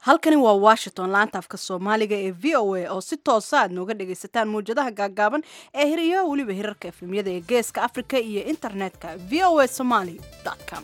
halkani waa washington laanta afka soomaaliga ee v o a oo si toosa aad nooga dhagaysataan mawjadaha gaagaaban ee hiriyo weliba hirarka efemyada ee geeska africa iyo internetka v o a somaly com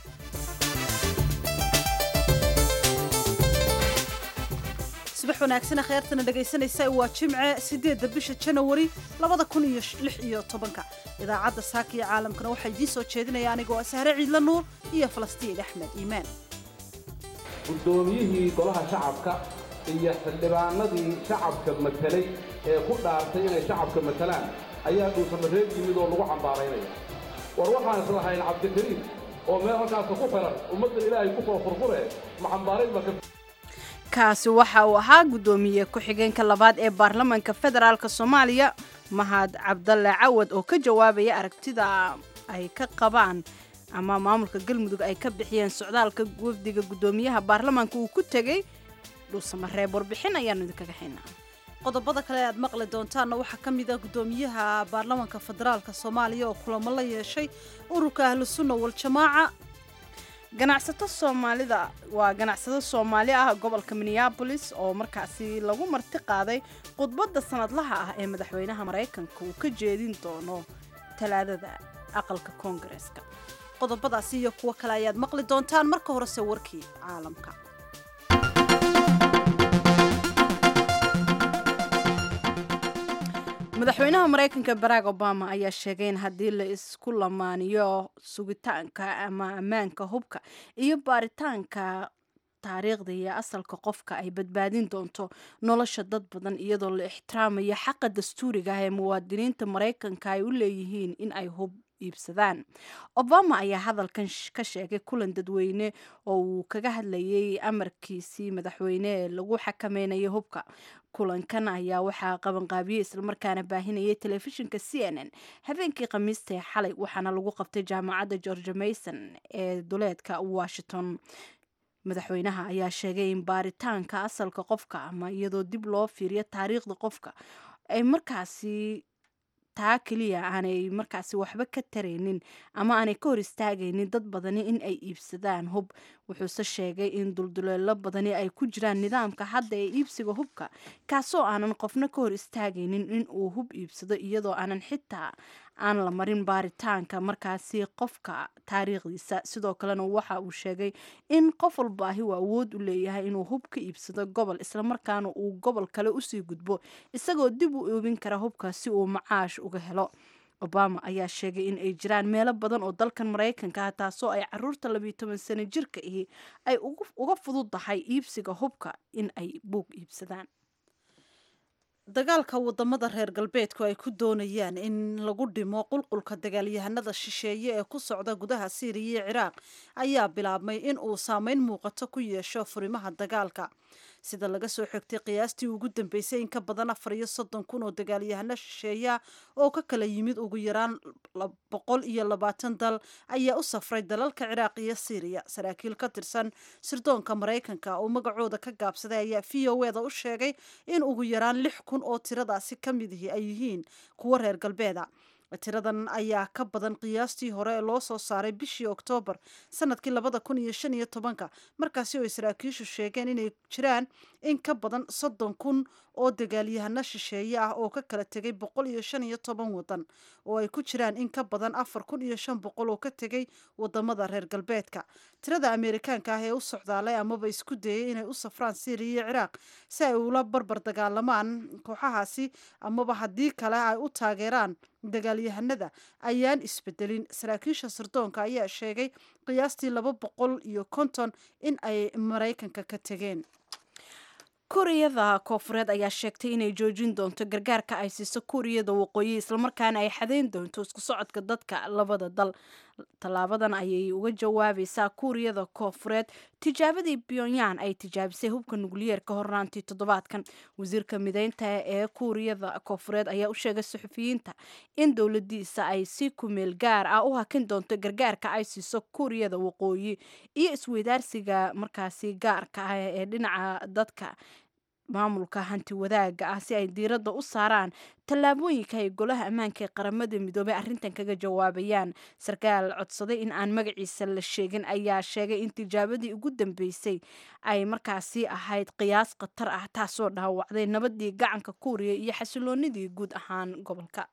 subax wanaagsana kheyrtana dhegaysanaysa waa jimce sideedda bisha janawari labada kun iyo lix iyo tobanka idaacadda saaka iyo caalamkana waxaa idiin soo jeedinaya anigoo ah sahre ciidla nuur iyo falastiin axmed iimaan guddoomiyihii golaha shacabka iyo xildhibaanadii shacabka matelay ee ku dhaartay inay shacabka matelaan ayaa dhuusamareeb yimid oo lagu cambaaraynaya war waxaan islahayn cabdikariim oo meel halkaasa ku xiran ummaddan ilaahay ku soo furfure ma cambaarayn ba kaasi waxa uu ahaa guddoomiye ku-xigeenka labaad ee baarlamaanka federaalk soomaaliya mahad cabdalle cawad oo ka jawaabaya aragtida ay ka qabaan ama maamulka galmudug ay ka bixiyeen socdaalka wafdiga guddoomiyaha baarlamaanka uu ku tegey dhuusamareeb warbixin ayaanu idinkaga haynaa qodobada kale aad maqli doontaanna waxaa ka mid ah guddoomiyaha baarlamaanka federaalka soomaaliya oo kulamo la yeeshay ururka ahlu sunna waljamaaca ganacsato soomaalida waa ganacsato soomaali ah gobolka minneabolis oo markaasi lagu marti qaaday khudbadda sanadlaha ah ee madaxweynaha maraykanka uu ka jeedin doono talaadada aqalka koongareeska qodobadaasi iyo kuwo kale ayaad maqli doontaan marka horese warkii caalamka madaxweynaha maraykanka barack obama ayaa sheegay in haddii la isku lamaaniyo sugitaanka ama ammaanka hubka iyo baaritaanka taariikhda iyo asalka qofka ay badbaadin doonto nolosha dad badan iyadoo la ixtiraamayo xaqa dastuuriga ah ee muwaadiniinta maraykanka ay u leeyihiin in ay hub iibsadaan obama ayaa hadalkan ka sheegay kulan dadweyne oo uu kaga hadlayay amarkiisii madaxweyne ee lagu xakameynaya hubka kulankan ayaa waxaa qabanqaabiyey islamarkaana baahinayay telefishinka c n n habeenkii khamiista ee xalay waxaana lagu qabtay jaamacadda george mason ee duleedka washington madaxweynaha ayaa sheegay in baaritaanka asalka qofka ama iyadoo dib loo fiiriyo taariikhda qofka ay markaasi taa keliya aanay markaasi waxba ka taraynin ama aanay ka hor istaagaynin dad badani in ay iibsadaan hub wuxuuse sheegay in dulduleelo badani ay ku jiraan nidaamka hadda ee iibsiga hubka kaasoo aanan qofna ka hor istaagaynin in uu hub iibsado iyadoo aanan xitaa aan la marin baaritaanka markaasi qofka taariikhdiisa sidoo kalena waxa uu sheegay in qof walbaahi uu awood u leeyahay inuu hub ka iibsado gobol islamarkaana uu gobol kale usii gudbo isagoo dib u oobin kara hubka si uu macaash uga helo obama ayaa sheegay in ay jiraan meelo badan oo dalkan maraykanka ah taasoo ay caruurta labiyo toban sano jirka ahi ay uga fududdahay iibsiga hubka in ay buug iibsadaan dagaalka wadamada reer galbeedku ay ku doonayaan in lagu dhimo qulqulka dagaalyahanada shisheeye ee ku socda gudaha siiriya iyo ciraaq ayaa bilaabmay in uu saameyn muuqato ku yeesho furimaha dagaalka sida laga soo xigtay qiyaastii ugu dambeysay in ka badan afar iyo soddon kun oo dagaalyahano shisheeya oo ka kala yimid ugu yaraan boqol iyo labaatan dal ayaa u safray dalalka ciraaq iyo siiriya saraakiil ka tirsan sirdoonka maraykanka oo magacooda ka gaabsaday ayaa v o eda u sheegay in ugu yaraan lix kun oo tiradaasi ka midihi ay yihiin kuwo reer galbeeda tiradan ayaa ka badan qiyaastii hore ee loo soo saaray bishii oktoobar sanadkii labada kun iyo shan iyo tobanka markaasi oo ay saraakiishu sheegeen inay jiraan in ka badan soddon kun oo dagaalyahano shisheeye ah oo ka kala tegay boqol iyo shan iyo toban wadan oo ay ku jiraan in ka badan afar kun iyo shan boqol oo ka tegay wadamada reer galbeedka tirada ameerikaanka ah ee u socdaalay amaba isku dayay inay u safraan syriya iyo ciraaq si ay ula barbar dagaalamaan kooxahaasi amaba haddii kale ay u taageeraan dagaalyahanada ayaan isbedelin saraakiisha sirdoonka ayaa sheegay qiyaastii laba boqol iyo konton in ay maraykanka ka tegeen kuuriyada koofureed ayaa sheegtay inay joojin doonto gargaarka ay siiso kuuriyada waqooyi islamarkaana ay xadeyn doonto isku socodka dadka labada dal tallaabadan ayay uga jawaabaysaa kuuriyada koofureed tijaabadii pyongyang ay tijaabisay hubka nukliyeerka hornaantii toddobaadkan wasiirka mideynta ee kuuriyada koofureed ayaa u sheegay suxufiyiinta in dowladiisa ay si kumeel gaar ah u hakin doonto gargaarka ay siiso kuuriyada waqooyi iyo isweydaarsiga markaasi gaarka ah ee dhinaca dadka maamulka hanti wadaaga ah si ay diiradda u saaraan tallaabooyinka ay golaha ammaanka ee qaramada midoobey arrintan kaga jawaabayaan sarkaal codsaday in aan magaciisa la sheegin ayaa sheegay in tijaabadii ugu dambeysay ay markaasi ahayd qiyaas khatar ah taasoo dhaawacday nabadii gacanka kuuriya iyo xasiloonidii guud ahaan gobolka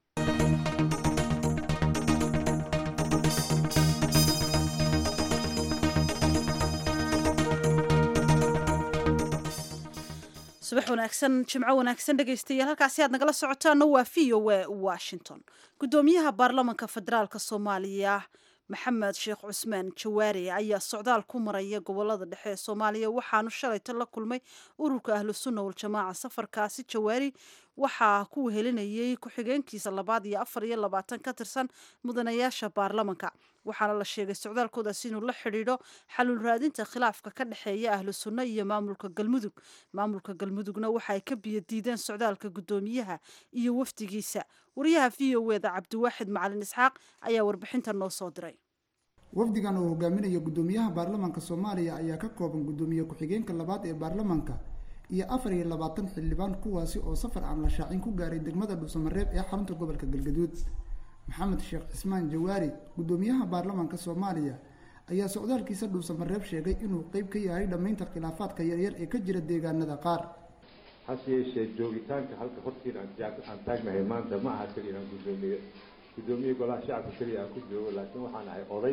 subax wanaagsan jimco wanaagsan dhegaystayaal halkaasi aad nagala socotaana waa v o a washington guddoomiyaha baarlamanka federaalka soomaaliya maxamed sheekh cusmaan jawaari ayaa socdaal ku maraya gobolada dhexe ee soomaaliya waxaanu shalayto la kulmay ururka ahlu sunna waljamaaca safarkaasi jawaari waxaa ku wehelinayay ku-xigeenkiisa labaad iyo afar iyo labaatan ka tirsan mudanayaasha baarlamanka waxaana la sheegay socdaalkoodaas inuu la xidhiidho xalul raadinta khilaafka ka dhexeeya ahlu sunno iyo maamulka galmudug maamulka galmudugna waxa ay ka biyo diideen socdaalka guddoomiyaha iyo wafdigiisa wariyaha v o eda cabdiwaaxid macalin isxaaq ayaa warbixinta noo soo diray wafdigan oo hogaaminaya guddoomiyaha baarlamanka soomaaliya ayaa ka kooban guddoomiye ku-xigeenka labaad ee baarlamanka iyo afar iyo labaatan xildhibaan kuwaasi oo safar aan la shaacin ku gaaray degmada dhuusamareeb ee xarunta gobolka galgaduud maxamed sheekh cismaan jawaari guddoomiyaha baarlamanka soomaaliya ayaa socdaalkiisa dhuusamareeb sheegay inuu qeyb ka yahay dhammaynta khilaafaadka yaryar ee ka jira deegaanada qaar hase yeeshee joogitaanka halka hortiina aan taagnahay maanta ma aha keliya inaan guddoomiye guddoomiye golaha shacabka keliya aan ku joogo laakiin waxaan ahay oday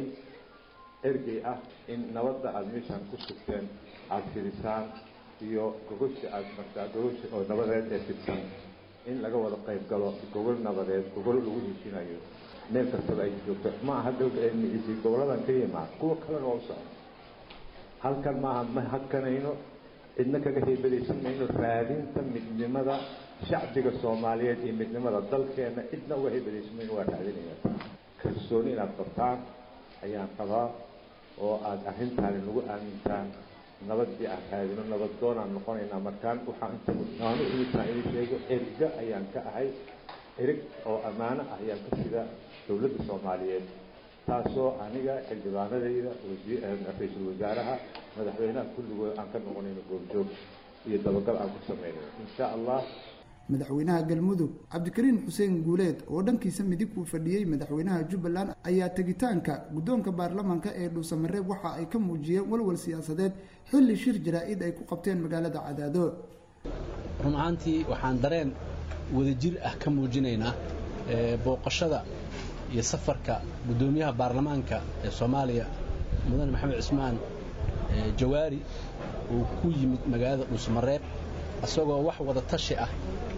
ergey ah in nabadda aada meeshaan ku sugteen aada fidisaan iyo gogosha aada martaa gogosha oo nabadeed ee fidsan in laga wada qayb galo gogol nabadeed gogol lagu heshinayo meel kastaba ay joogto ma aha galmiciisi goboladan ka yimaad kuwa kalena waa u socda halkan maaha ma hakanayno cidna kaga heybadaysan mayno raadinta midnimada shacbiga soomaaliyeed iyo midnimada dalkeena cidna uga heybadaysan mayno waa raadinaya kalsooni inaad qabtaan ayaan qabaa oo aada arrintaani nagu aamintaan nabadii aan raadino nabad doonaan noqonaynaa markaan waxaa inta aan u imitaan idin sheego erga ayaan ka ahay erig oo ammaano ah ayaan ka sida dowladda soomaaliyeed taasoo aniga xildhibaanadayda ra-iisul wasaaraha madaxweynaha kulligood aan ka noqonayno goobjoog iyo dabagal aan ku sameynayno insha allah madaxweynaha galmudug cabdikariin xuseen guuleed oo dhankiisa midig uu fadhiyey madaxweynaha jubbaland ayaa tegitaanka guddoonka baarlamanka ee dhuusamareeb waxa ay ka muujiyeen walwal siyaasadeed xilli shir jaraa-id ay ku qabteen magaalada cadaado run ahaantii waxaan dareen wadajir ah ka muujinaynaa booqashada iyo safarka guddoomiyaha baarlamaanka ee soomaaliya mudane maxamed cismaan jawaari uu ku yimid magaalada dhuusamareeb isagoo wax wada tashi ah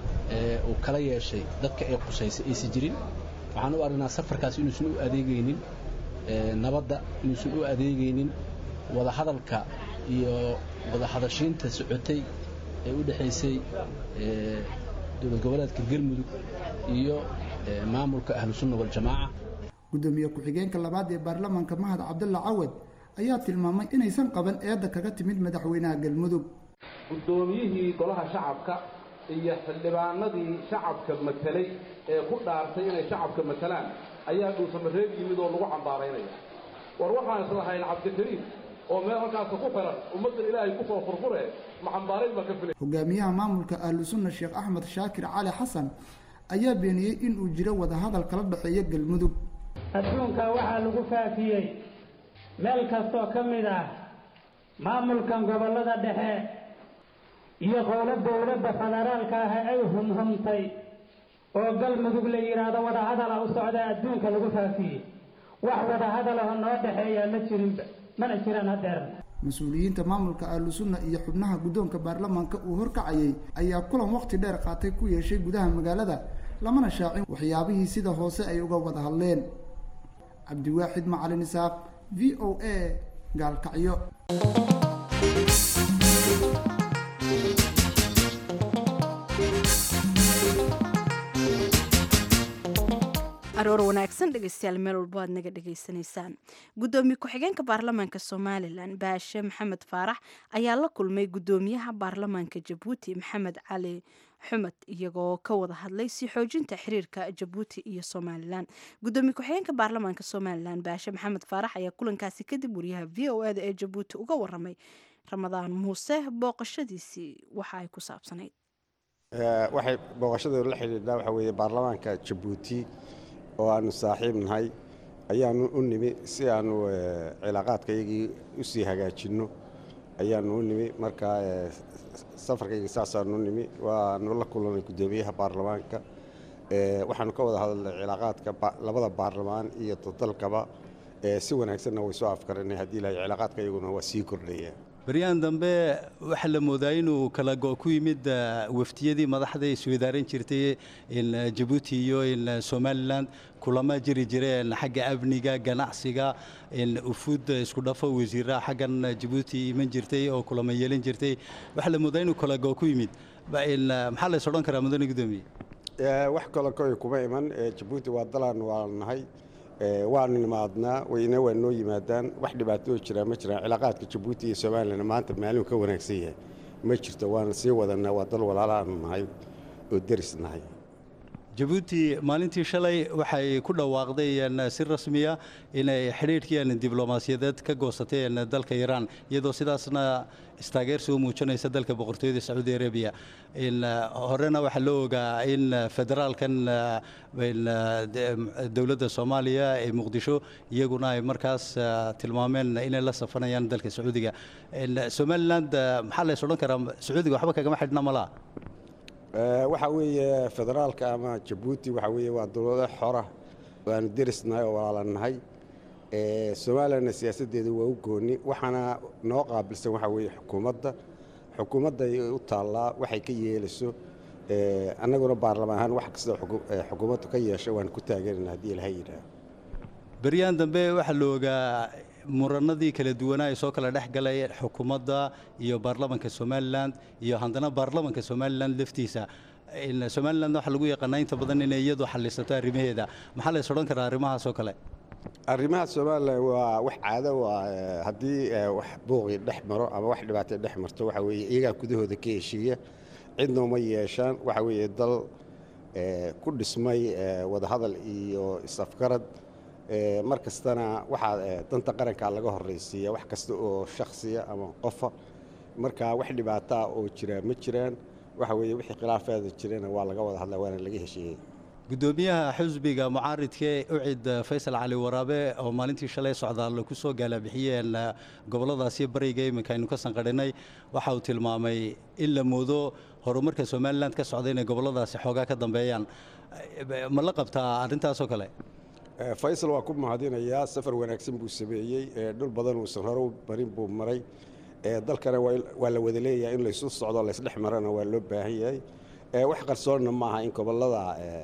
uu kala yeeshay dadka ay qusaysay aysan jirin waxaan u aragnaa safarkaas inuusan u adeegaynin nabadda inuusan u adeegaynin wadahadalka iyo wadahadashiinta socotay ee u dhexaysay dowlad goboleedka galmudug iyo maamulka ahlu sunna waljamaaca guddoomiye ku-xigeenka labaad ee baarlamanka mahad cabdalla cawad ayaa tilmaamay inaysan qaban eedda kaga timid madaxweynaha galmudug guddoomiyihii golaha shacabka iyo xildhibaanadii shacabka matelay ee ku dhaartay inay shacabka matelaan ayaa dhuusamareeb yimid oo lagu cambaaraynaya war waxaan islahayn cabdikariim oo meel halkaasa ku xiran ummaddan ilaahay kusoo furfure ma cambaarayn baa ka filay hogaamiyaha maamulka ahlu sunna sheekh axmed shaakir cali xasan ayaa beeniyey inuu jiro wadahadal kala dhexeeya galmudug adduunka waxaa lagu faafiyey meel kastoo ka mid ah maamulkan gobollada dhexe iyo qowlo dowladda federaalka ah ay humhumtay oo galmudug la yidhaahdo wadahadala u socda adduunka lagu faafiyey wax wadahadalaho noo dhexeeyaa ma jirinba mana jiraan hadeer mas-uuliyiinta maamulka ahlu sunna iyo xubnaha guddoonka baarlamaanka uu horkacayay ayaa kulan waqti dheer qaatay ku yeeshay gudaha magaalada lamana shaacin waxyaabihii sida hoose ay uga wada hadleen cabdiwaaxid macalin isaaq v o a gaalkacyo aroor wanaagsan dhegeystayaal meel walbo aad naga dhegaysanaysaan guddoomiye ku-xigeenka baarlamaanka somalilan baashe maxamed faarax ayaa la kulmay guddoomiyaha baarlamaanka jabuuti maxamed cali xumad iyagoo ka wada hadlay si xoojinta xiriirka jabuuti iyo somalilan guddoomiye ku-xigeenka baarlamaanka somalilan baashe maxamed faarax ayaa kulankaasi kadib wariyaha v o eda ee jabuuti uga waramay ramadaan muuse booqashadiisii waxa ay ku saabsanayd waxay booqashadeedu la xidhiidhaa waxaa weeye baarlamaanka jabuuti oo aanu saaxiib nahay ayaanu u nimi si aanu cilaaqaadkaygii u sii hagaajinno ayaanu u nimi marka safarkaygii saasaanu u nimi waanu la kulanay guddoomiyaha baarlamaanka waxaanu ka wada hadalnay cilaaqaadka labada baarlamaan iyo dalkaba si wanaagsanna way soo afkaranay haddii ilahay cilaaqaadka iyaguna waa sii kordhaya baryahan dambe waxaa la moodaa inuu kala go ku yimid waftiyadii madaxda isweydaaran jirtay jabuuti iyo somalilan kulama jiri jireen xagga amniga ganacsiga ufuud isku dhafo wasiiraha xaggan jabuuti iman jirtay oo kulama yeelan jirtay waxaa la moodaa inuu kala go ku yimid maxaa lays odhan karaa mudane gudoomiye wax kale koy kuma iman jabuuti waa dalaan waa nahay waanu nimaadnaa wayna waa noo yimaadaan wax dhibaatoo jiraa ma jiraan cilaaqaadka jabuuti iyo somalilan maanta maalin ka wanaagsan yahay ma jirto waana sii wadanaa waa dal walaalaanu nahay oo deris nahay jabuuti maalintii shalay waxay ku dhawaaqday si rasmiya inay xidhiidhkii diblomaasiyadeed ka goosatay dalka iiraan iyadoo sidaasna istaageersi u muujinaysa dalka boqortooyada sacuudi arabiya horena waxaa loo ogaa in federaalkan dowladda soomaaliya ee muqdisho iyaguna ay markaas tilmaameen inay la safanayaan dalka sacuudiga somaliland maxaa lays odhan karaa sacuudiga waxba kagama xidhna malaa waxaa weeye federaalka ama jabuuti waxaa weeye waa dowlado xora waanu derisnahay oo walaalanahay somalilanna siyaasaddeedu waa u gooni waxaana noo qaabilsan waxaa weeye xukuumadda xukuumadday u taallaa waxay ka yeelayso annaguna baarlamaan ahaan wax kasta xukuumaddu ka yeesho waan ku taageerana haddii ilaha yidhaah beryahan dambe waxaa la ogaa muranadii kala duwanaa ee soo kala dhex galay xukuumadda iyo baarlamanka somalilan iyo haddana baarlamanka somalilan laftiisa somalilan waxaa lagu yaqaanaa inta badan inay iyadu xalisato arrimaheeda maxaa lays odhan karaa arrimahaas oo kale arrimaha somalilan waa wax caado waa haddii wax buuqii dhex maro ama wax dhibaatay dhex marto waxa weeye iyagaa gudahooda ka heshiiya cidna uma yeeshaan waxa weeye dal ku dhismay wadahadal iyo is-afgarad mar kastana waxaa danta qarankaa laga horraysiiya wax kasta oo shakhsiya ama qofa marka wax dhibaataa oo jira ma jiraan waxa weeye wixii khilaafeeda jirana waa laga wada hadla waana laga heshiiyey gudoomiyaha xusbiga mucaaridkee ucid faysal cali waraabe oo maalintii shalay socdaal ku soo gaalabixiyeen gobolladaasi bariga iminka aynu ka sanqadhinay waxa uu tilmaamay in la moodo horumarka somalilan ka socda inay gobolladaasi xoogaa ka dambeeyaan ma la qabtaa arrintaasoo kale faysal waa ku mahadinayaa safar wanaagsan buu sameeyey dhul badan uusan hore u marin buu maray dalkana waa la wada leeyahay in laysu socdo laysdhex marana waa loo baahan yahay wax qarsoonna maaha in gobollada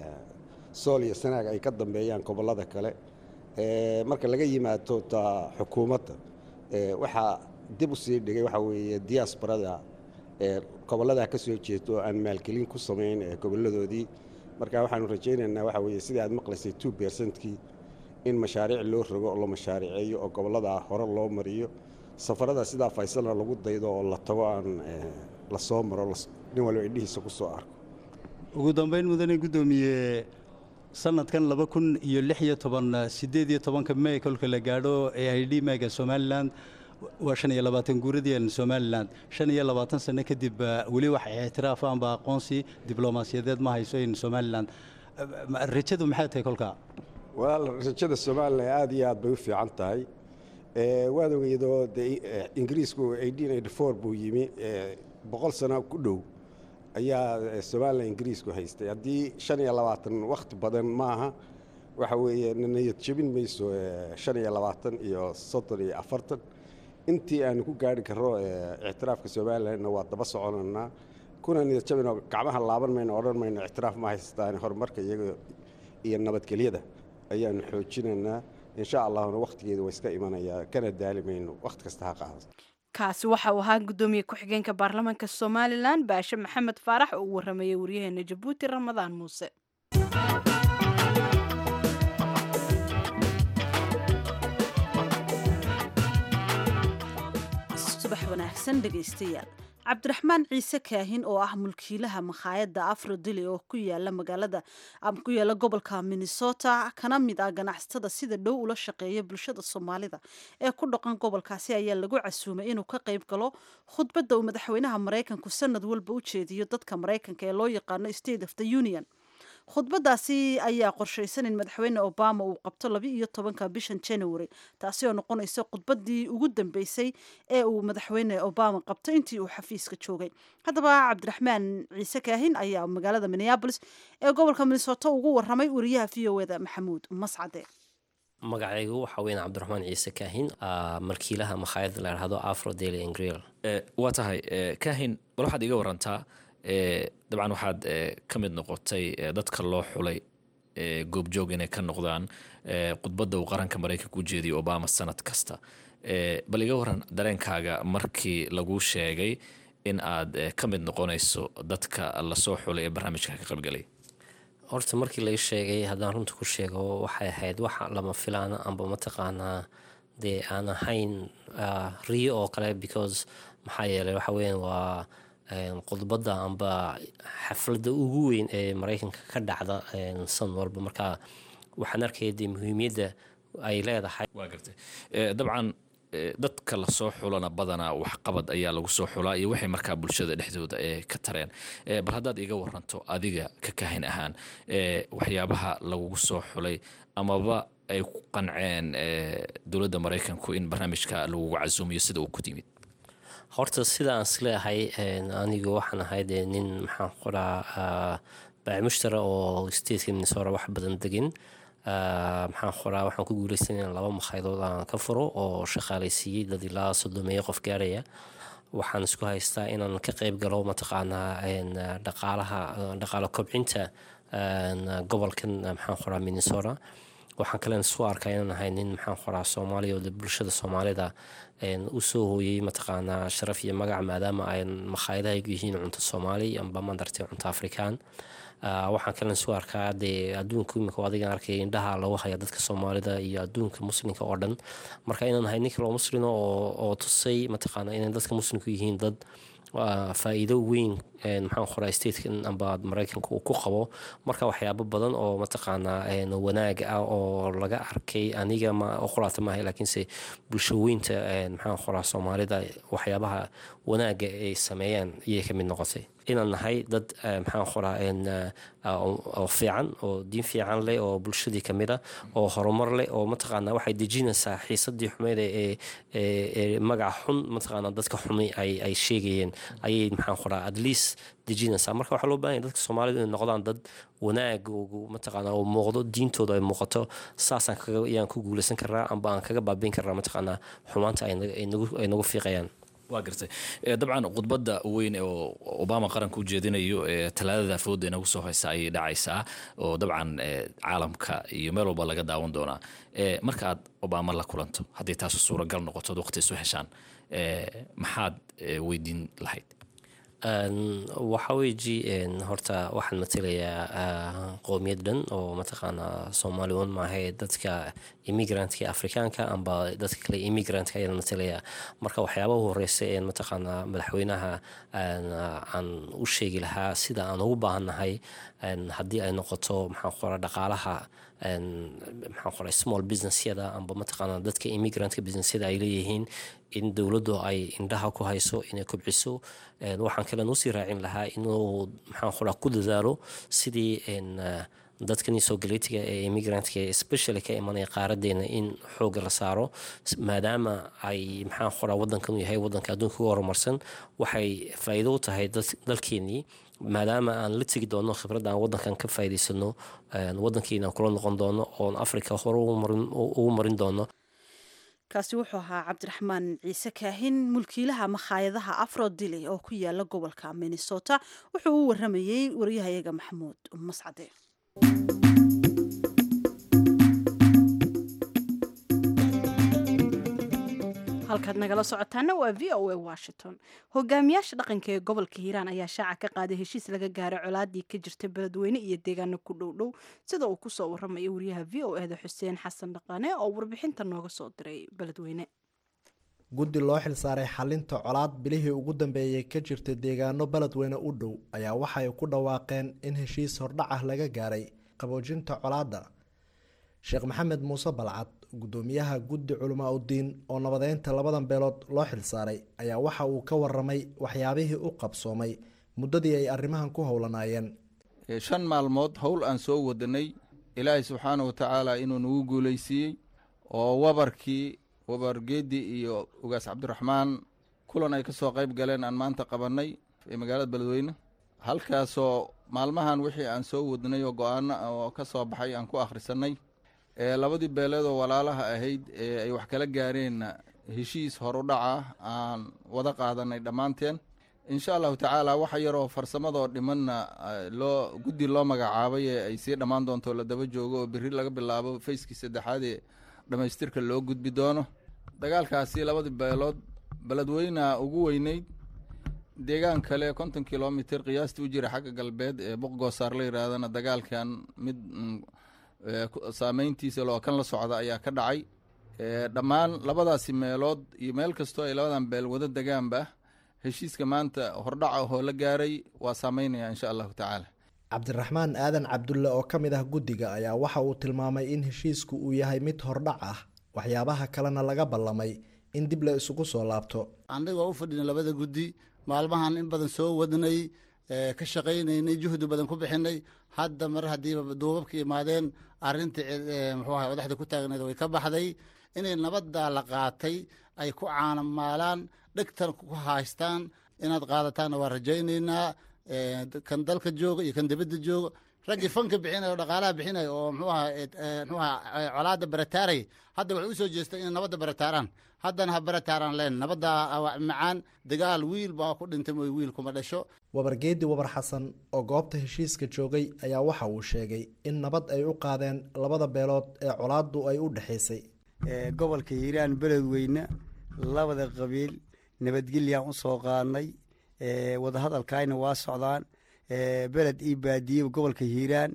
sool iyo sanaag ay ka dambeeyaan gobollada kale marka laga yimaado ta xukuumadda waxaa dib u sii dhigay waxaa weeye diaasbarada gobolladaa ka soo jeedo oo aan maalgelin ku samayn gobolladoodii marka waxaanu rajaynaynaa waxaa weeye sidai aad maqlaysay two bercentkii in mashaariic loo rogo oo la mashaariceeyo oo gobolladaa hore loo mariyo safarada sidaa faysalna lagu daydo oo la tago aan la soo maro nin walba indhihiisa ku soo arko ugu dambayn mudane guddoomiye sanadkan laba kun iyo lix iyo toban siddeed iyo tobanka mey kolka la gaadho ee ay dhimaga somalilan waa shan iyo labaatan guuradii somalilan shan iyo labaatan sano kadib weli wax ictiraaf amba aqoonsi diblomaasiyadeed ma hayso in somalilan rajadu maxay tahay kolkaa walaal rajada somalilan aad iyo aad bay u fiican tahay waad ogeydoo de ingiriisku buu yimi boqol sano ku dhow ayaa somalilan ingiriisku haystay haddii shan iyo labaatan wakhti badan maaha waxa weeye niyad jebin mayso shan iyo labaatan iyo soddon iyo afartan intii aanu ku gaari karro ictiraafka somalilanna waa daba soconanaa kuna niyad jabinoo gacmaha laaban mayno odhan mayno ictiraaf ma haystaan horumarka iyaga iyo nabadgelyada ayaanu xoojinaynaa insha allahuna wakhtigeeda waa iska imanayaa kana daali mayno wakhti kasta ha qaada kaasi waxa uu ahaa guddoomiye ku-xigeenka baarlamaanka somalilan baashe maxamed faarax oo u waramayay waryaheena jabuuti ramadaan muuse subax wanaagsan dhegaystayaal cabdiraxmaan ciise kaahin oo ah mulkiilaha makhaayadda afrodili oo ku yaala magaalada ama ku yaala gobolka minnesota kana mid ah ganacsatada sida dhow ula shaqeeya bulshada soomaalida ee ku dhaqan gobolkaasi ayaa lagu casuumay inuu ka qayb galo khudbadda uu madaxweynaha maraykanku sanad walba u jeediyo dadka maraykanka ee loo yaqaano state of the union khudbadaasi ayaa qorshaysan in madaxweyne obama uu qabto laba iyo tobanka bishan january taasi oo noqonaysa khudbadii ugu dambeysay ee uu madaxweyne obama qabto intii uu xafiiska joogay haddaba cabdiraxmaan ciise kaahin ayaa magaalada minneabolis ee gobolka minnesota ugu waramay wariyaha v o eda maxamuud mascade magacaygu waxaa weyn cabdiraxmaan ciise kaahin malkiilaha makhaayadda la yidhahdo afro daily angreal waa tahay kaahin bal waxaad iga warantaa dabcan waxaad ka mid noqotay dadka loo xulay goobjoog inay ka noqdaan khudbadda uu qaranka maraykanka u jeediyo obama sanad kasta bal iga waran dareenkaaga markii laguu sheegay in aad ka mid noqonayso dadka lasoo xulay ee barnaamijka ka qaybgalay horta markii lai sheegay haddaan runta ku sheego waxay ahayd wax lama filaana amba mataqaanaa dee aan ahayn riyo oo kale because maxaa yeeley waxa weyan waa khudbadda amba xafladda ugu weyn ee maraykanka ka dhacda san walba marka waxaan arkaya dee muhiimiyadda ay leedahay waa gartay dabcan dadka lasoo xulana badanaa waxqabad ayaa lagu soo xulaa iyo waxay markaa bulshada dhexdooda ee ka tareen bal haddaad iga waranto adiga ka kaahin ahaan waxyaabaha lagugu soo xulay amaba ay ku qanceen dowladda maraykanku in barnaamijka lagugu casuumiyo sida uu ku yimid horta sida aan isleeahay anigu waxaan ahay dee nin maxaan qoraa baaci mushtara oo stateka minnesota wax badan degin maxaan qoraa waxaan ku guuleysan in laba makhayadood aan ka furo oo shaqaalaysiiyey dad ilaa soddomeeyo qof gaaraya waxaan isku haystaa inaan ka qeyb galo mataqaanaa dhaqaalaha dhaqaalo kobcinta gobolkan maxaan qoraa minnesota waxaan kalen isu arkaa inaan ahay nin maxaan qoraa soomaaliya oo bulshada soomaalida u soo hooyey mataqaanaa sharaf iyo magac maadaama ay makhaayadaha yihiin cunto soomaali amba mandartay cunto afrikaan waxaan kalen isu arkaa dee adduunka imika adigan arkaya indhaha lagu haya dadka soomaalida iyo adduunka muslimka oo dhan marka inaan ahay nin kaloo muslima oo tusay mataqaana inay dadka muslimku yihiin dad faa-iido weyn maxaan qoraa statekan amba maraykanka uu ku qabo marka waxyaabo badan oo mataqaanaa wanaag ah oo laga arkay aniga oo qoraata maaha laakiinse bulsho weynta maxaan qoraa soomaalida waxyaabaha wanaaga ay sameeyaan ayay ka mid noqotay inaan nahay dad maxaan qoraa oo fiican oo diin fiican leh oo bulshadii ka mid a oo horumar leh oo mataqaanaa waxay dejinaysaa xiisadii xumeyd ee magaca xun mataqaanaa dadka xumi ay sheegayeen ayay maxaan qoraa at least dejinaysaa marka waxaa loo bahan yahy dadka soomaalida inay noqdaan dad wanaag mataqaana oo muuqdo diintooda ay muuqato saasaan ayaan ku guuleysan karaa amba aan kaga baabiin karaa mataqaanaa xumaanta ay nagu fiiqayaan waa gartay dabcan khudbadda weyn oo obama qaranka u jeedinayo talaadada fooda inagu soo haysa ayay dhacaysaa oo dabcan caalamka iyo meel walba laga daawan doonaa marka aad obama la kulanto haddii taasu suuragal noqoto ad waqti isu heshaan maxaad weydiin lahayd waxaa weji horta waxaan matelayaa qowmiyad dhan oo mataqaanaa soomaali un maahae dadka immigrantka afrikaanka amba dadka kale immigrantka ayaan matelayaa marka waxyaabaha horeysa ee mataqaanaa madaxweynaha aan u sheegi lahaa sida aan ugu baahannahay haddii ay noqoto maxaan qora dhaqaalaha maxaan qoray small businessyada amba mataqaanaa dadka immigrantka businessyada ay leeyihiin in dowladdu ay indhaha ku hayso inay kobciso waxaan kalen usii raacin lahaa inuu maxaan qoraa ku dadaalo sidii dadkani soo galeytiga ee immigrantka especially ka imanaya qaaradeena in xooga la saaro maadaama ay maxaan qoraa wadankan yahay wadanka adduunka uga horumarsan waxay faa'iido u tahay dalkeenii maadaama aan la tegi doono khibradda aan wadankan ka faa'iidaysano wadankiina kula noqon doono oon africa hore ugu marin doono kaasi wuxuu ahaa cabdiraxmaan ciise kaahin mulkiilaha makhaayadaha afrodili oo ku yaala gobolka minnesota wuxuu u waramayey wariyahayaga maxamuud mascade halkaad nagala socotaana waa v o a washington hogaamiyaasha dhaqanka ee gobolka hiiraan ayaa shaaca ka qaaday heshiis laga gaaray colaadii ka jirta beledweyne iyo deegaano ku dhowdhow sida uu kusoo waramayo wariyaha v o eda xuseen xasan dhaqane oo warbixinta nooga soo diray beledweyne guddi loo xilsaaray xalinta colaad bilihii ugu dambeeyey ka jirta deegaano beledweyne u dhow ayaa waxay ku dhawaaqeen in heshiis hordhac ah laga gaaray qaboojinta colaadda sheekh maxamed muuse balcad guddoomiyaha guddi culamaa udiin oo nabadeynta labadan beelood loo xilsaaray ayaa waxa uu ka waramay waxyaabihii u qabsoomay muddadii ay arrimahan ku howlanaayeen shan maalmood howl aan soo wadanay ilaahay subxaana wa tacaala inuu nagu guuleysiiyey oo wabarkii wabargeedi iyo ugaas cabdiraxmaan kulan ay ka soo qayb galeen aan maanta qabannay ee magaalada beledweyne halkaasoo maalmahan wixii aan soo wadnay oo go-aano oo ka soo baxay aan ku akhrisanay ee labadii beeleed oo walaalaha ahayd ee ay wax kala gaareenna heshiis horudhaca aan wada qaadanay dhammaanteen insha allahu tacaala waxa yaroo farsamadoo dhimanna loo guddi loo magacaabay ee ay sii dhammaan doonto la daba joogo oo berri laga bilaabo fayskii saddexaad ee dhammaystirka loo gudbi doono dagaalkaasi labadii beelood beledweyna ugu weyneyd deegaan kale konton kilomitr qiyaasta u jira xagga galbeed ee boqgoosaar la yidhaahdana dagaalkan mid saameyntiisa loo kan la socda ayaa ka dhacay dhammaan labadaasi meelood iyo meel kastoo ay labadan beel wada degaanba heshiiska maanta hordhaca oo la gaaray waa saameynaya insha allahu tacaala cabdiraxmaan aadan cabdulle oo ka mid ah guddiga ayaa waxa uu tilmaamay in heshiisku uu yahay mid hordhac ah waxyaabaha kalena laga ballamay in dib la isugu soo laabto anigoo u fadhina labada guddi maalmahan in badan soo wadnay ka shaqaynaynay juhdi badan ku bixinay hadda mar haddiiba duubabka imaadeen arintii muxuu ahay wadaxda ku taagneed way ka baxday inay nabaddaa la qaatay ay ku caanamaalaan dhegtan ku haystaan inaad qaadataanna waa rajaynaynaa kan dalka jooga iyo kan dibadda jooga raggii fanka bixinaya oo dhaqaalaha bixinaya oo muxuu aha muxuu aha colaadda barataaray hadda waxay u soo jeesteen inay nabadda barataaraan haddana ha barataaraan leen nabadda macaan dagaal wiil baa ku dhintay mooy wiil kuma dhasho wabargeedi wabar xasan oo goobta heshiiska joogay ayaa waxa uu sheegay in nabad ay u qaadeen labada beelood ee colaaddu ay u dhexaysay gobolka hiiraan beledweyne labada qabiil nabadgelyaan u soo qaadnay wadahadalkaayna waa socdaan beled io baadiye gobolka hiiraan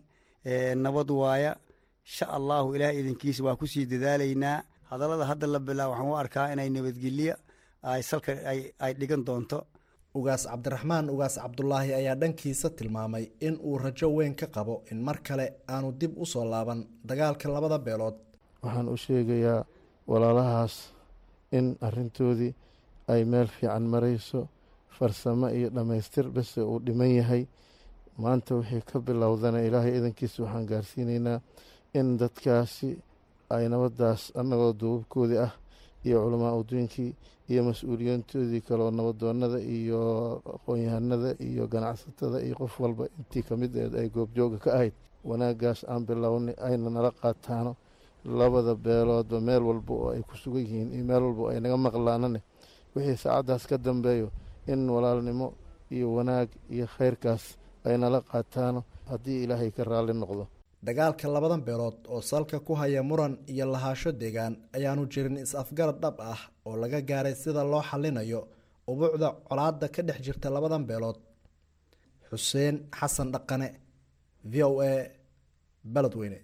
nabad waaya insha allahu ilaah idinkiisa waa kusii dadaalaynaa hadallada hadda la bilaa waxaan u arkaa inay nabadgelyo ay salka ay dhigan doonto ugaas cabdiraxmaan ugaas cabdulaahi ayaa dhankiisa tilmaamay in uu rajo weyn ka qabo in mar kale aanu dib u soo laaban dagaalka labada beelood waxaan u sheegayaa walaalahaas in arintoodii ay meel fiican marayso farsamo iyo dhammaystir bese uu dhiman yahay maanta wixii ka bilowdana ilaahay idankiisa waxaan gaarsiinaynaa in dadkaasi ay nabadaas annagoo duubabkoodii ah iyo culamaa udiinkii iyo mas-uuliyiintoodii kaleo nabadoonada iyo aqoon-yahanada iyo ganacsatada iyo qof walba intii kamid eed ay goobjooga ka ahayd wanaagaas aan bilownay ayna nala qaataano labada beeloodba meel walba oo ay ku sugan yihiin iyo meel walba oo ay naga maqlaanane wixii saacaddaas ka dambeeyo in walaalnimo iyo wanaag iyo khayrkaas ay nala qaataano haddii ilaahay ka raalli noqdo dagaalka labadan beelood oo salka ku haya muran iyo lahaasho deegaan ayaanu jirin is-afgarad dhab ah oo laga gaaray sida loo xalinayo ubuucda colaadda ka dhex jirta labadan beelood xuseen xasan dhaqane v o a beledweyne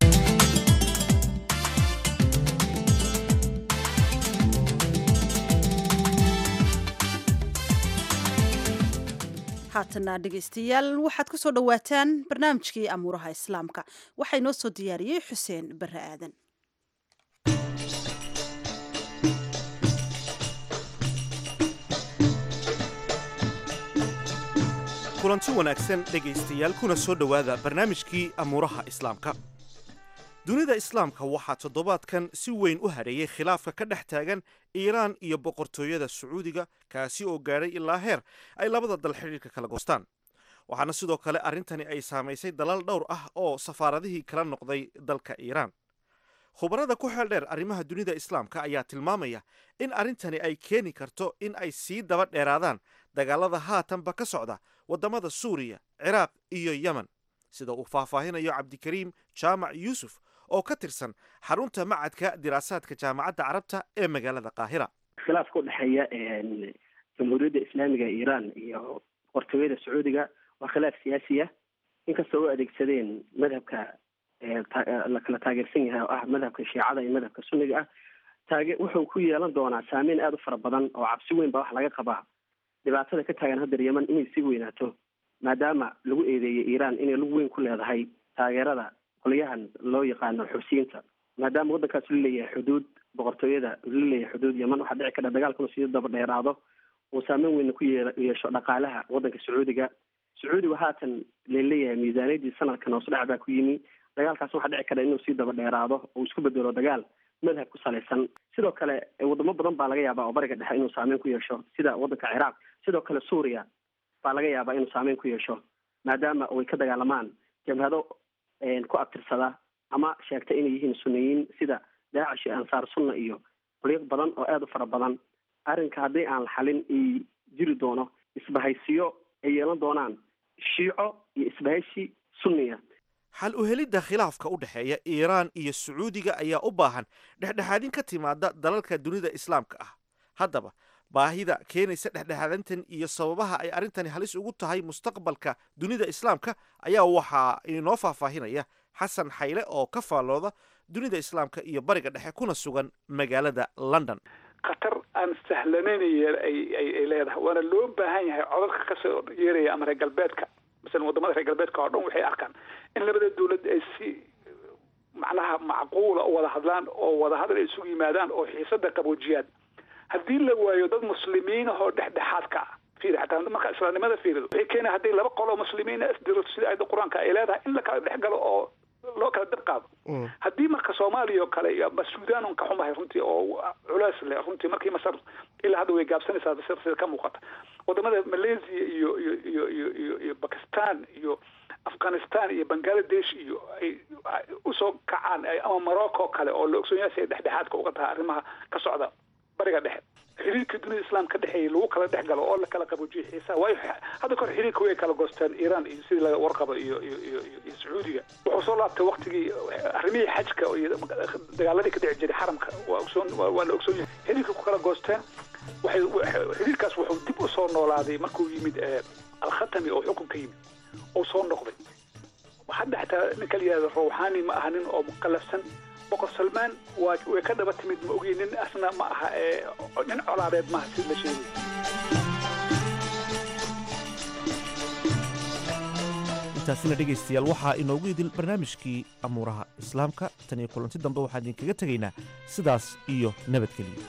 haatana dhegaystayaal waxaad ku soo dhowaataan barnaamijkii amuuraha islaamka waxaa inoo soo diyaariyey xuseen bare aadan kulanti wanaagsan dhegaystayaal kuna soo dhowaada barnaamijkii amuuraha islaamka dunida islaamka waxaa toddobaadkan si weyn u hadheeyey khilaafka ka dhex taagan iiraan iyo boqortooyada sacuudiga kaasi oo gaadhay ilaa heer ay labada dal xidhiirka kala goostaan waxaana sidoo kale arrintani ay saamaysay dalal dhowr ah oo safaaradihii kala noqday dalka iiraan khubarada ku xeel dheer arrimaha dunida islaamka ayaa tilmaamaya in arrintani ay keeni karto in ay sii daba dheeraadaan dagaalada haatanba ka socda waddamada suuriya ciraaq iyo yemen sida uu faahfaahinayo cabdikariim jaamac yuusuf oo ka tirsan xarunta macadka diraasaadka jaamacadda carabta ee magaalada qaahira khilaafka u dhexeeya jamhuuriyadda islaamiga ee iiraan iyo boqortooyada sacuudiga waa khilaaf siyaasi ah inkastoo u adeegsadeen madhabka la kala taageersan yahay oo ah madhabka shiicada iyo madhabka sunniga ah taage wuxuu ku yeelan doonaa saameyn aada u fara badan oo cabsi weyn baa waxa laga qabaa dhibaatada ka taagan haddeer yeman inay sii weynaato maadaama lagu eedeeyey iiraan inay lug weyn ku leedahay taageerada qolyahan loo yaqaano xusiyiinta maadaama waddankaas la leeyahay xuduud boqortooyada la leeyahay xuduud yeman waxaa dhici kara dagaalkuna sii daba dheeraado uu saameyn weyna ku yee yeesho dhaqaalaha waddanka sacuudiga sacuudigu haatan laleeyahay miisaaniyadii sanadkan hoos dhac baa ku yimi dagaalkaas waxaa dhici kara inuu sii daba dheeraado oo isku bedelo dagaal madhab ku salaysan sidoo kale wadamo badan baa laga yaabaa oo bariga dhexe inuu saameyn ku yeesho sida waddanka ciraaq sidoo kale suuriya baa laga yaabaa inuu saameyn ku yeesho maadaama ay ka dagaalamaan jabhado ku abtirsada ama sheegta inay yihiin sunniyiin sida daacish iyo ansaar sunna iyo qoliiq badan oo aada u fara badan arrinka haddii aan la xalin i jiri doono isbahaysiyo ay yeelan doonaan shiico iyo isbahaysi sunniya xal u helidda khilaafka u dhexeeya iiraan iyo sacuudiga ayaa u baahan dhexdhexaadin ka timaada dalalka dunida islaamka ah haddaba baahida keenaysa dhexdhexaadintan iyo sababaha ay arrintani halis ugu tahay mustaqbalka dunida islaamka ayaa waxaa inoo faahfaahinaya xasan xayle oo ka faallooda dunida islaamka iyo bariga dhexe kuna sugan magaalada london khatar aan sahlanayn ay leedahay waana loo baahan yahay codadka kasoo yeeraya ama reer galbeedka masalan wadamada reer galbeedka oo dhan waxay arkaan in labada dawlad ay si macnaha macquula u wada hadlaan oo wadahadal ay isugu yimaadaan oo xiisada qaboojiyaan haddii la waayo dad muslimiin ahoo dhexdhexaadka ah fiiri xataa marka islaamnimada fiirido waxay keenaya haddii laba qol oo muslimiina isdiro sida aayadda qur-aanka ay leedahay in la kala dhex galo oo loo kala dib qaado haddii marka soomaaliya oo kale iyo ama suudaan un ka xumahay runtii oo culeys leh runtii markii masar ilaa hadda way gaabsanaysaa sida sida ka muuqata wadamada malaysia iyo iyo iyo iyo iyo iyo bakistan iyo afghanistan iyo bangladesh iyo ay usoo kacaan ama morocco kale oo la ogsoon yahay si ay dhexdhexaadka uga tahay arrimaha ka socda bariga dhexe xiriirka dunida islaamka dhexeeya lagu kala dhex galo oo la kala qaboojiyo xiisaha waayo hadda kahor xiriirka way kala goosteen iiraan iyo sidii laga warqabo iyo iyo iyo iyo sacuudiga wuxuu soo laabtay waktigii arrimihii xajka iyo dagaaladii ka dhici jiray xaramka waa ogsoon waa la ogsoon yahay xiriirka ku kala goosteen waxay xiriirkaas wuxuu dib u soo noolaaday markuu yimid alkhatami oo xukunka yimid oo soo noqday hadda xataa ninka la yihahdo rawxaani ma aha nin oo mukalafsan boqor salmaan waa way ka dhaba timid ma ogiin nin asna ma aha ee nin colaadeed maaha si la sheegay intaasina dhegaystayaal waxaa inoogu idil barnaamijkii amuuraha islaamka tan iyo kulanti dambe waxaan idinkaga tegaynaa sidaas iyo nabadgeliyo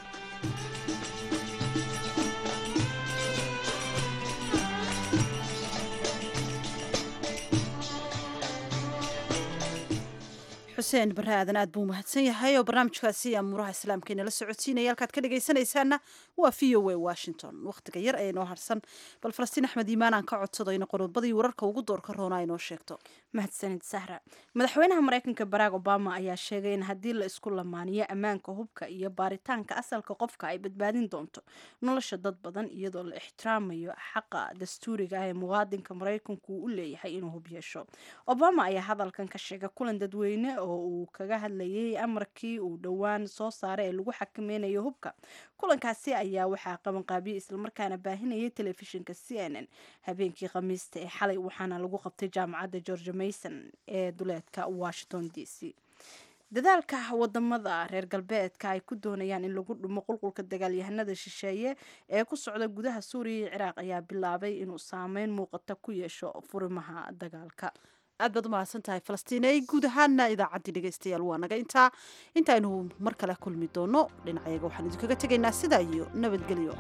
xuseen bare aadan aad buu mahadsan yahay oo barnaamijkaasi amuuraha islaamka inala socodsiinaya halkaad ka dhegaysanaysaana waa v o a washington wakhtiga yar ee inoo harsan bal falastiin axmed iimaan aan ka codsado ina qodobadii wararka ugu doorka roona inoo sheegto mahadsanid sahra madaxweynaha mareykanka barack obama ayaa sheegay in haddii la isku lamaaniyo ammaanka hubka iyo baaritaanka asalka qofka ay badbaadin doonto nolosha dad badan iyadoo la ixtiraamayo xaqa dastuuriga ah ee muwaadinka maraykanku uu u leeyahay inuu hub yeesho obama ayaa hadalkan ka sheegay kulan dadweyne oo uu kaga hadlayay amarkii uu dhowaan soo saaray ee lagu xakameynayo hubka kulankaasi ayaa waxaa qabanqaabiyey islamarkaana baahinayay telefishinka c n n habeenkii khamiista ee xalay waxaana lagu qabtay jaamacadda george mason ee duleedka washington d c dadaalka wadamada reer galbeedka ay ku doonayaan in lagu dhumo qulqulka dagaalyahanada shisheeye ee ku socda gudaha suuriya iyo ciraaq ayaa bilaabay inuu saameyn muuqata ku yeesho furimaha dagaalka aad baad umahadsan tahay falastiin ay guud ahaana idaacaddii dhegaystayaal waa naga intaa intaaynu mar kale kulmi doono dhinacayaga waxaan idinkaga tegaynaa sidaa iyo nabadgelyo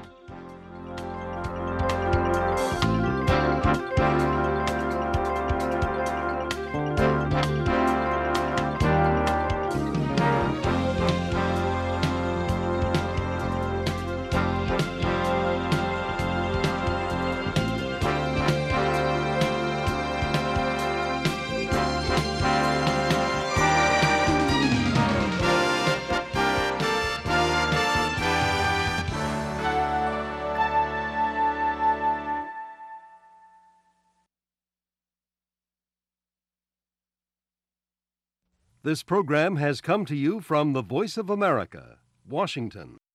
This program has come to you from the Voice of America, Washington.